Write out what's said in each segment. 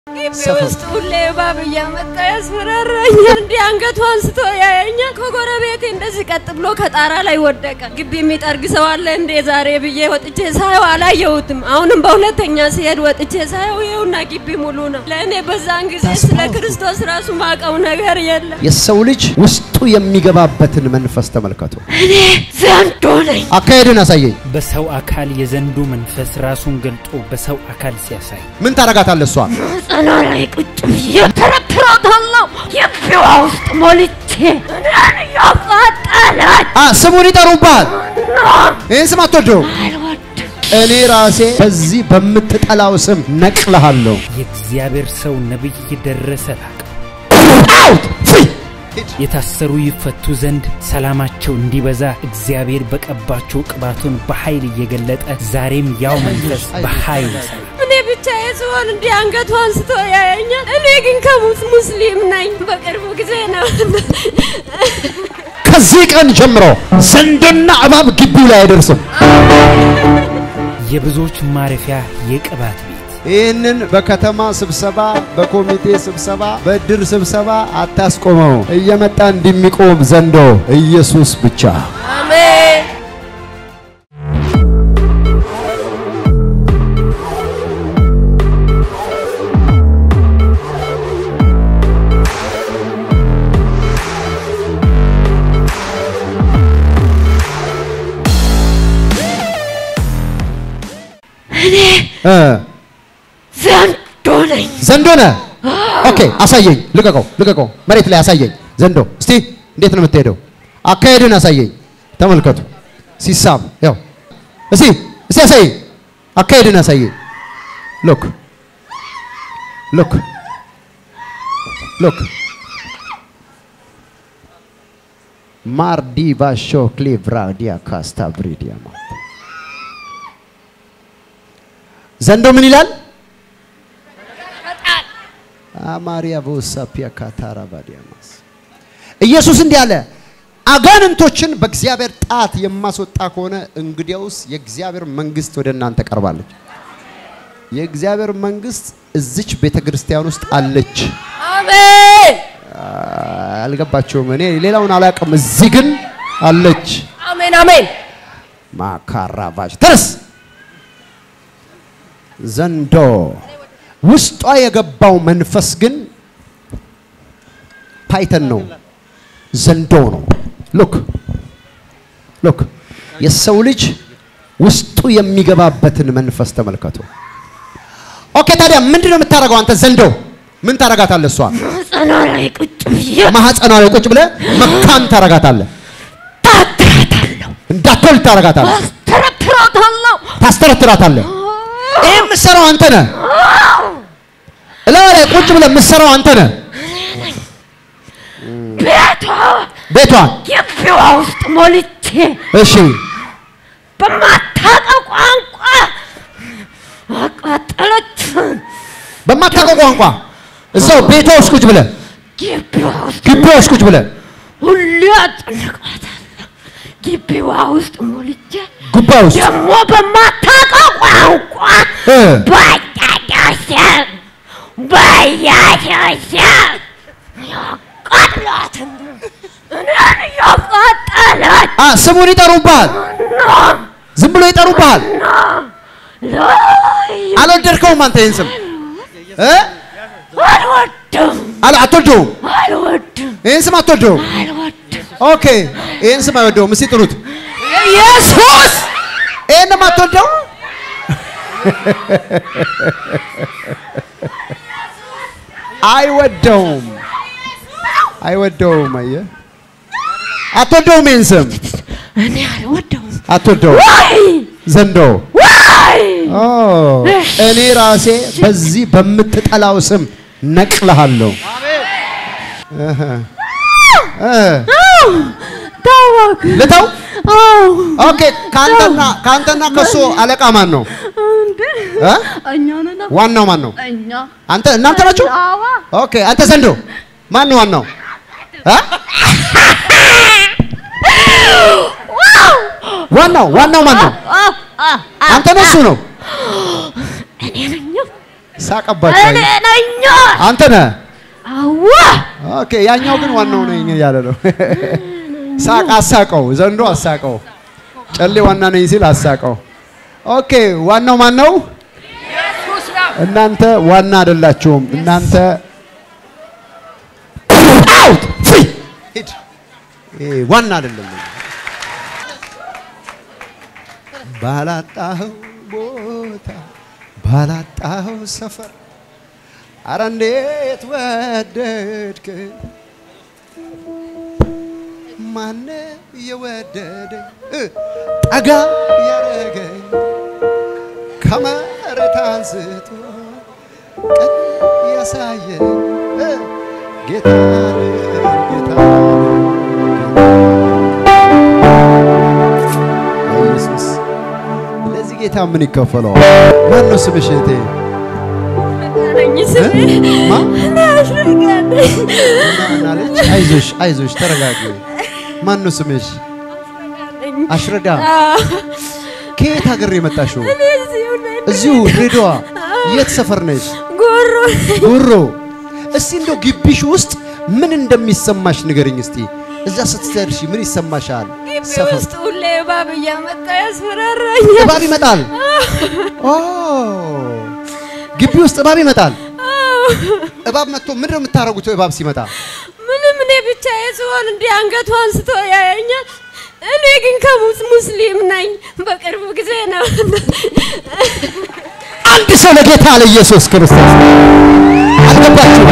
ግቢ ውስጥ ሁሌ እባብ እያመጣ ያስፈራራኛል። እንዲህ አንገቱ አንስቶ ያየኛል። ከጎረቤቴ እንደዚህ ቀጥ ብሎ ከጣራ ላይ ወደቀ። ግቢ የሚጠርግ ሰው አለ እንዴ ዛሬ ብዬ ወጥቼ ሳየው አላየሁትም። አሁንም በሁለተኛ ሲሄድ ወጥቼ ሳየው ይኸውና ግቢ ሙሉ ነው። ለእኔ በዛን ጊዜ ስለ ክርስቶስ ራሱ ማቀው ነገር የለም። የሰው ልጅ ውስጡ የሚገባበትን መንፈስ ተመልከቱ። እኔ ዘንዶ ነኝ። አካሄድን አሳየኝ። በሰው አካል የዘንዱ መንፈስ ራሱን ገልጦ በሰው አካል ሲያሳይ ምን ታረጋታለህ? እሷ ጽና ላይ ቁጭ ብዬ ተረትራታለሁ። ግቢዋ ውስጥ ሞልቼ እኔን እያቃጠለች አ ስሙን ይጠሩብሃል። ይህን ስም አትወደውም። አልወድም። እኔ ራሴ በዚህ በምትጠላው ስም ነቅልሃለሁ። የእግዚአብሔር ሰው ነቢይ ደረሰ ላቀው አውት ፍሪ የታሰሩ ይፈቱ ዘንድ ሰላማቸው እንዲበዛ እግዚአብሔር በቀባቸው ቅባቱን በኃይል እየገለጠ ዛሬም ያው መንፈስ በኃይል ይሰራል። እኔ ብቻ ስሆን እንዲህ አንገቱ አንስቶ ያየኛል። እኔ ግን ከሙስ ሙስሊም ነኝ። በቅርቡ ጊዜ ነው ከዚህ ቀን ጀምሮ ዘንዶና እባብ ግቢው ላይ አይደርስም። የብዙዎች ማረፊያ የቅባት ቤት ይህንን በከተማ ስብሰባ፣ በኮሚቴ ስብሰባ፣ በእድር ስብሰባ አታስቆመው። እየመጣ እንደሚቆም ዘንዶ ኢየሱስ ብቻ። አሜን። እኔ እ ዘንዶ ነኝ። ዘንዶ ነህ? ኦኬ፣ አሳየኝ። ልቀቀው፣ ልቀቀው። መሬት ላይ አሳየኝ። ዘንዶ እስቲ እንዴት ነው የምትሄደው? አካሄድን አሳየኝ። ተመልከቱ፣ ሲሳብ ያው። እስቲ እስቲ አሳየኝ፣ አካሄድን አሳየኝ። ሎክ ሎክ ሎክ ማርዲ ባሾ ክሊቭራ ዲያ ካስታ ብሪዲያ ዘንዶ ምን ይላል? አማሪያ ቦሳፒያ ካታራ ባዲያማስ ኢየሱስ እንዲህ አለ፣ አጋንንቶችን በእግዚአብሔር ጣት የማስወጣ ከሆነ እንግዲያውስ የእግዚአብሔር መንግስት ወደ እናንተ ቀርባለች። የእግዚአብሔር መንግስት እዚች ቤተ ክርስቲያን ውስጥ አለች። አሜን አልገባቸውም። እኔ ሌላውን አላውቅም። እዚህ ግን አለች። አሜን አሜን። ማካራቫች ተነስ። ዘንዶ ውስጧ የገባው መንፈስ ግን ፓይተን ነው፣ ዘንዶ ነው። ሉክ ሉክ የሰው ልጅ ውስጡ የሚገባበትን መንፈስ ተመልከቱ። ኦኬ፣ ታዲያ ምንድን ነው የምታደርገው አንተ ዘንዶ? ምን ታረጋታለህ? እሷ ጽና ላይ ቁጭ ብዬ ማህፀኗ ላይ ቁጭ ብለህ መካን ታረጋታለህ፣ ታትራታለሁ፣ እንዳትወልድ ታረጋታለህ፣ አስተረትራታለሁ። ታስተረትራታለህ። ይህ የምትሰራው አንተ ነህ። እላዋ ላይ ቁጭ ብለህ የምትሰራው አንተ ነህ። ቤቷ ቤቷን ግቢዋ ውስጥ ሞልቼ እሺ፣ በማታውቀው ቋንቋ አቃጠለች። በማታውቀው ቋንቋ እዛው ቤቷ ውስጥ ቁጭ ብለህ ግቢዋ ውስጥ ግቢዋ ውስጥ ቁጭ ብለህ ሁሌ አጨነቃታለሁ። ግቢዋ ውስጥ ሞልቼ ጉባ ውስጥ ደግሞ በማታውቀው ቋንቋ እ በያዳሰብ በያዳሰብ ያቃጥላትን እኔን እያቃጠለች አ ስሙን ይጠሩብሃል። ዝም ብሎ ይጠሩብሃል። ላይ አልወደድከውም አንተ ይህን ስም እ አልወድም አለ አትወደውም። አልወድም ይህን ስም አትወደውም። አልወድም ኦኬ፣ ይህን ስም አይወደውም። እስቲ ጥሩት። ኢየሱስ ይህን አትወደው። አይወደውም፣ አይወደውም። አየህ፣ አትወደውም። ይህን ስም እኔ አልወደውም አትወደውም። ወይ ዘንዶ ወይ ኦ፣ እኔ ራሴ በዚህ በምትጠላው ስም ነቅልሃለሁ። እህ እ ታወቅ ልተው። አዎ ኦኬ፣ ካንተና ካንተና ከሱ አለቃ ማን ነው? እንዴ እ? እኛ ነን ዋናው ማን ነው? እኛ አንተ እናንተ ናችሁ? አዋ ኦኬ፣ አንተ ዘንዶ ማን ነው ዋናው? እ? ዋናው ዋናው ማን ነው? አዎ አ አንተ ነው እሱ ነው? እኔ ነኝ ሳቀባቸው። እኔ ነኝ። አንተ ነህ። አዋ ኦኬ፣ ያኛው ግን ዋናው ነኝ እያለ ነው። ሳቅ አሳቀው፣ ዘንዶ አሳቀው። ጨሌ ዋና ነኝ ሲል አሳቀው። ኦኬ፣ ዋናው ማን ነው? እናንተ ዋና አይደላችሁም። እናንተ አውት ፍሪ ሂድ። ይሄ ዋና አይደለም። ባላጣኸው ቦታ ባላጣኸው ሰፈር አረ እንዴት ወደድክ ማነ የወደደኝ እ ጠጋ ያረገኝ ከመሬት አንስቶ ቀን ያሳየኝ እ ጌታ ነው፣ ጌታ ነው፣ ጌታ ነው። ኢየሱስ ለዚህ ጌታ ምን ይከፈለዋል? ማን ነው ስምሽ እህቴ? ነኝ ስሜ ማ? ናሽጋለኝ ናለች። አይዞሽ አይዞሽ፣ ተረጋጊ። ማን ነው ስምሽ? አሽረዳ። ከየት ሀገር ነው የመጣሽው? እዚሁ ድሬዳዋ። የት ሰፈር ነሽ? ጎሮ ጉሮ። እስቲ እንደው ግቢሽ ውስጥ ምን እንደሚሰማሽ ንገርኝ እስቲ። እዛ ስትደርሺ ምን ይሰማሻል? ግቢ ሰፈር ውስጥ ሁሌ እባብ እያመጣ ያስፈራራኛል። እባብ ይመጣል። ኦ ግቢ ውስጥ እባብ ይመጣል። እባብ መጥቶ ምንድን ነው የምታደርጉት? እባብ ሲመጣ ምንም እኔ ብቻ ስሆን እንዲህ አንገቱ አንስቶ ያየኛል። እኔ ግን ከሙስ ሙስሊም ነኝ። በቅርብ ጊዜ ነው አንድ ሰው ለጌታ ለኢየሱስ ክርስቶስ አልገባችሁ?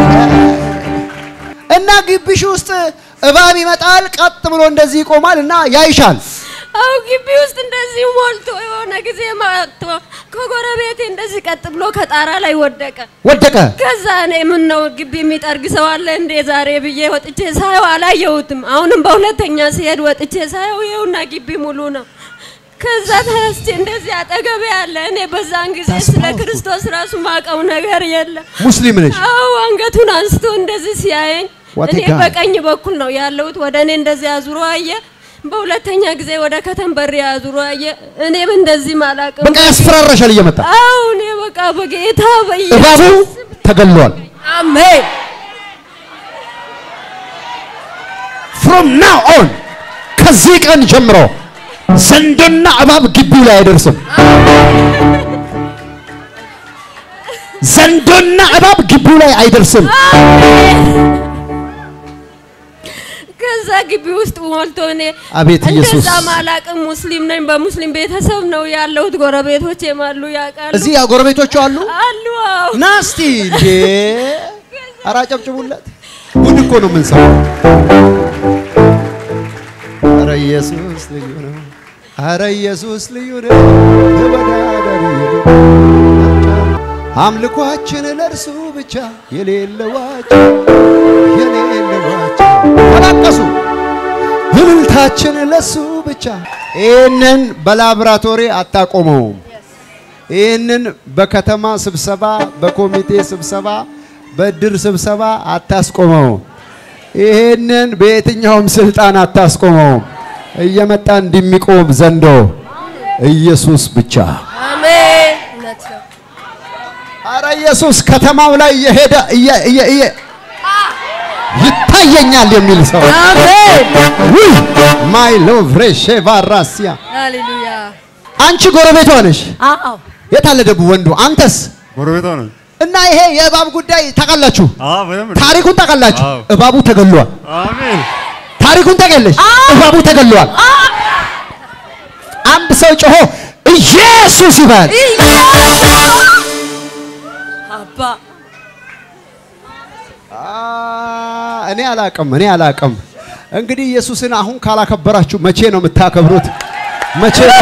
እና ግቢሽ ውስጥ እባብ ይመጣል፣ ቀጥ ብሎ እንደዚህ ይቆማል እና ያይሻል። አው ግቢ ውስጥ እንደዚህ ሞልቶ የሆነ ጊዜ ማጥቶ ከጎረቤቴ እንደዚህ ቀጥ ብሎ ከጣራ ላይ ወደቀ። ወደቀ። ከዛ እኔ ምን ነው ግቢ የሚጠርግ ሰው አለ እንዴ ዛሬ ብዬ ወጥቼ ሳየው አላየሁትም። አሁንም በሁለተኛ ሲሄድ ወጥቼ ሳየው ይኸውና ግቢ ሙሉ ነው። ከዛ ተነስቼ እንደዚህ አጠገቤ ያለ እኔ በዛን ጊዜ That's ስለ powerful. ክርስቶስ ራሱ ማቀው ነገር የለም። ሙስሊም ነሽ? አው አንገቱን አንስቶ እንደዚህ ሲያየኝ What a እኔ guy. በቀኝ በኩል ነው ያለሁት። ወደ እኔ እንደዚህ አዙሮ አየ። በሁለተኛ ጊዜ ወደ ከተንበር አዙሮ አየ። እኔም እንደዚህ ማላቅም በቃ ያስፈራራሻል እየመጣ አው እኔ በቃ በጌታ እባቡ በኢየሱስ ተገሏል። አሜን ፍሮም ናው ኦን ከዚህ ቀን ጀምሮ ዘንዶና እባብ ግቢው ላይ አይደርስም። ዘንዶና እባብ ግቢው ላይ አይደርስም። ከዛ ግቢ ውስጥ ሞልቶ እኔ አቤት ኢየሱስ። እንደዛ ማላቅም ሙስሊም ነኝ። በሙስሊም ቤተሰብ ነው ያለሁት። ጎረቤቶቼም አሉ ያውቃሉ እዚህ ጎረቤቶቹ አሉ። አሉ። አዎ ናስቲ እንዴ! ኧረ አጨብጭቡለት። ጉድ እኮ ነው የምንሰማው። ኧረ ኢየሱስ ልዩ ነው። ኧረ ኢየሱስ ልዩ ነው። ተወዳዳሪ የሌለው አምልኳችን ለእርሱ ብቻ የሌለዋቸው የሌለዋቸው ተላቀሱ። እልልታችን ለሱ ብቻ። ይህንን በላብራቶሪ አታቆመውም። ይህንን በከተማ ስብሰባ፣ በኮሚቴ ስብሰባ፣ በእድር ስብሰባ አታስቆመው። ይህንን በየትኛውም ስልጣን አታስቆመው። እየመጣ እንደሚቆም ዘንዶ ኢየሱስ ብቻ። አሜን። እውነት ነው። አረ ኢየሱስ ከተማው ላይ እየሄደ እየ- እየ- እየ- ይታየኛል የሚል ሰው ውይ ማይ ሎቭ ሬሼ ቫራሲያ ሃሌሉያ። አንቺ ጎረቤቷ ነሽ። አዎ የት አለ ደቡ ወንዱ? አንተስ? ጎረቤቷ ነው። እና ይሄ የእባብ ጉዳይ ታውቃላችሁ? አዎ በደንብ ነው። ታሪኩን ታውቃላችሁ? አዎ። እባቡ ተገሏል። አሜን። ታሪኩን ታውቂያለሽ? እባቡ ተገሏል። አንድ ሰው ጮሆ ኢየሱስ ይበል። አባ አ፣ እኔ አላቅም፣ እኔ አላቅም። እንግዲህ ኢየሱስን አሁን ካላከበራችሁ መቼ ነው የምታከብሩት? መቼ ነው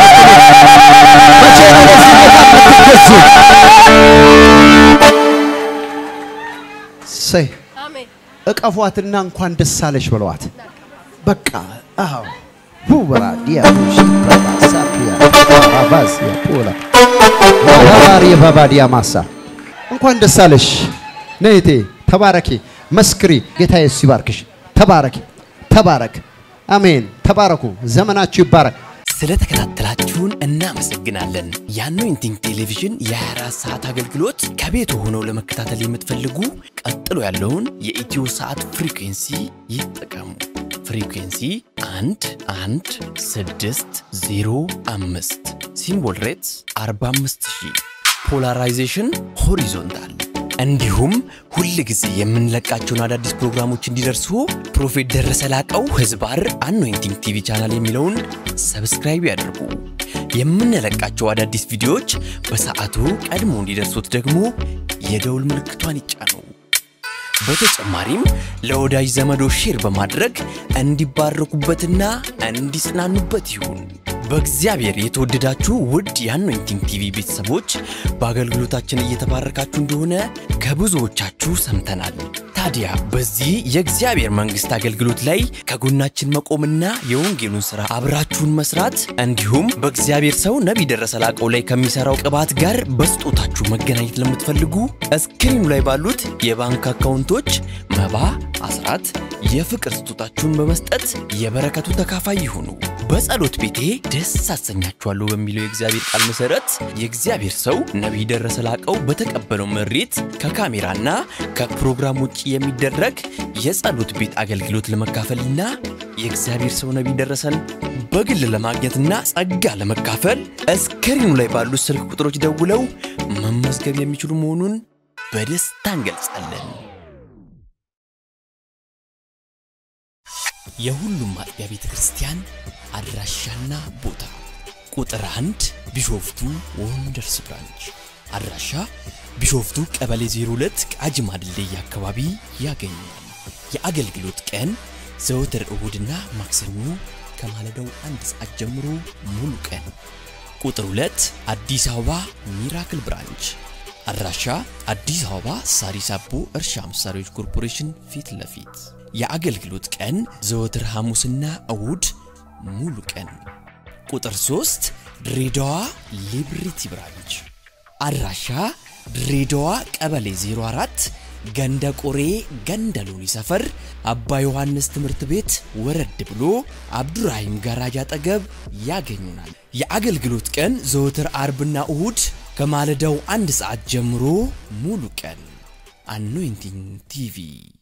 መቼ ነው ለዚህ ጌታ የምትገዙት? ሰይ አሜን። እቀፏትና እንኳን ደስ አለሽ ብለዋት። በቃ አዎ ሁበራ ዲያሙሽ ባባሳቢያ ባባሲያ ፖላ ባባሪ ባባዲያ ማሳ እንኳን ደስ አለሽ ነይቴ ተባረኪ መስክሪ ጌታ ኢየሱስ ይባርክሽ ተባረኪ ተባረክ አሜን ተባረኩ ዘመናችሁ ይባረክ ስለተከታተላችሁን እናመሰግናለን። የአኖይንቲንግ ቴሌቪዥን የ24 ሰዓት አገልግሎት ከቤት ሆነው ለመከታተል የምትፈልጉ ቀጥሎ ያለውን የኢትዮ ሰዓት ፍሪኩንሲ ይጠቀሙ። ፍሪኩንሲ 1 1 6 0 5 ሲምቦል ሬትስ 45000 ፖላራይዜሽን ሆሪዞንታል እንዲሁም ሁል ጊዜ የምንለቃቸውን አዳዲስ ፕሮግራሞች እንዲደርሱ ፕሮፌት ደረሰ ላቀው ህዝባር አኖይንቲንግ ቲቪ ቻናል የሚለውን ሰብስክራይብ ያድርጉ። የምንለቃቸው አዳዲስ ቪዲዮዎች በሰዓቱ ቀድሞ እንዲደርሱት ደግሞ የደውል ምልክቷን ይጫኑ። በተጨማሪም ለወዳጅ ዘመዶ ሼር በማድረግ እንዲባረኩበትና እንዲጽናኑበት ይሁን። በእግዚአብሔር የተወደዳችሁ ውድ የአኖይንቲንግ ቲቪ ቤተሰቦች በአገልግሎታችን እየተባረካችሁ እንደሆነ ከብዙዎቻችሁ ሰምተናል። ታዲያ በዚህ የእግዚአብሔር መንግሥት አገልግሎት ላይ ከጎናችን መቆምና የወንጌሉን ሥራ አብራችሁን መስራት እንዲሁም በእግዚአብሔር ሰው ነቢይ ደረሰ ላቀው ላይ ከሚሠራው ቅባት ጋር በስጦታችሁ መገናኘት ለምትፈልጉ እስክሪኑ ላይ ባሉት የባንክ አካውንቶች መባ፣ አስራት፣ የፍቅር ስጦታችሁን በመስጠት የበረከቱ ተካፋይ ይሁኑ። በጸሎት ቤቴ ደስ አሰኛችኋለሁ በሚለው የእግዚአብሔር ቃል መሰረት የእግዚአብሔር ሰው ነቢይ ደረሰ ላቀው በተቀበለው መሬት ከካሜራና ከፕሮግራም ውጭ የሚደረግ የጸሎት ቤት አገልግሎት ለመካፈልና የእግዚአብሔር ሰው ነቢይ ደረሰን በግል ለማግኘትና ጸጋ ለመካፈል እስክሪኑ ላይ ባሉት ስልክ ቁጥሮች ደውለው መመዝገብ የሚችሉ መሆኑን በደስታ እንገልጻለን። የሁሉም አጥቢያ ቤተ ክርስቲያን አድራሻና ቦታ ቁጥር አንድ ቢሾፍቱ ወንደርስ ብራንች አድራሻ ቢሾፍቱ ቀበሌ 02 ቃጂማ ድልድይ አካባቢ ያገኛል። የአገልግሎት ቀን ዘወትር እሁድና ማክሰኞ ከማለዳው አንድ ሰዓት ጀምሮ ሙሉ ቀን። ቁጥር 2 አዲስ አበባ ሚራክል ብራንች አድራሻ አዲስ አበባ ሳሪስ አቦ እርሻ መሳሪያዎች ኮርፖሬሽን ፊት ለፊት የአገልግሎት ቀን ዘወትር ሐሙስና እሁድ ሙሉ ቀን። ቁጥር 3 ድሬዳዋ ሊብሪቲ ብራንች አድራሻ ድሬዳዋ ቀበሌ 04 ገንደ ቆሬ ገንደ ሎኒ ሰፈር አባ ዮሐንስ ትምህርት ቤት ወረድ ብሎ አብዱራሂም ጋራጅ አጠገብ ያገኙናል። የአገልግሎት ቀን ዘወትር አርብና እሁድ ከማለዳው አንድ ሰዓት ጀምሮ ሙሉ ቀን። አኖይንቲንግ ቲቪ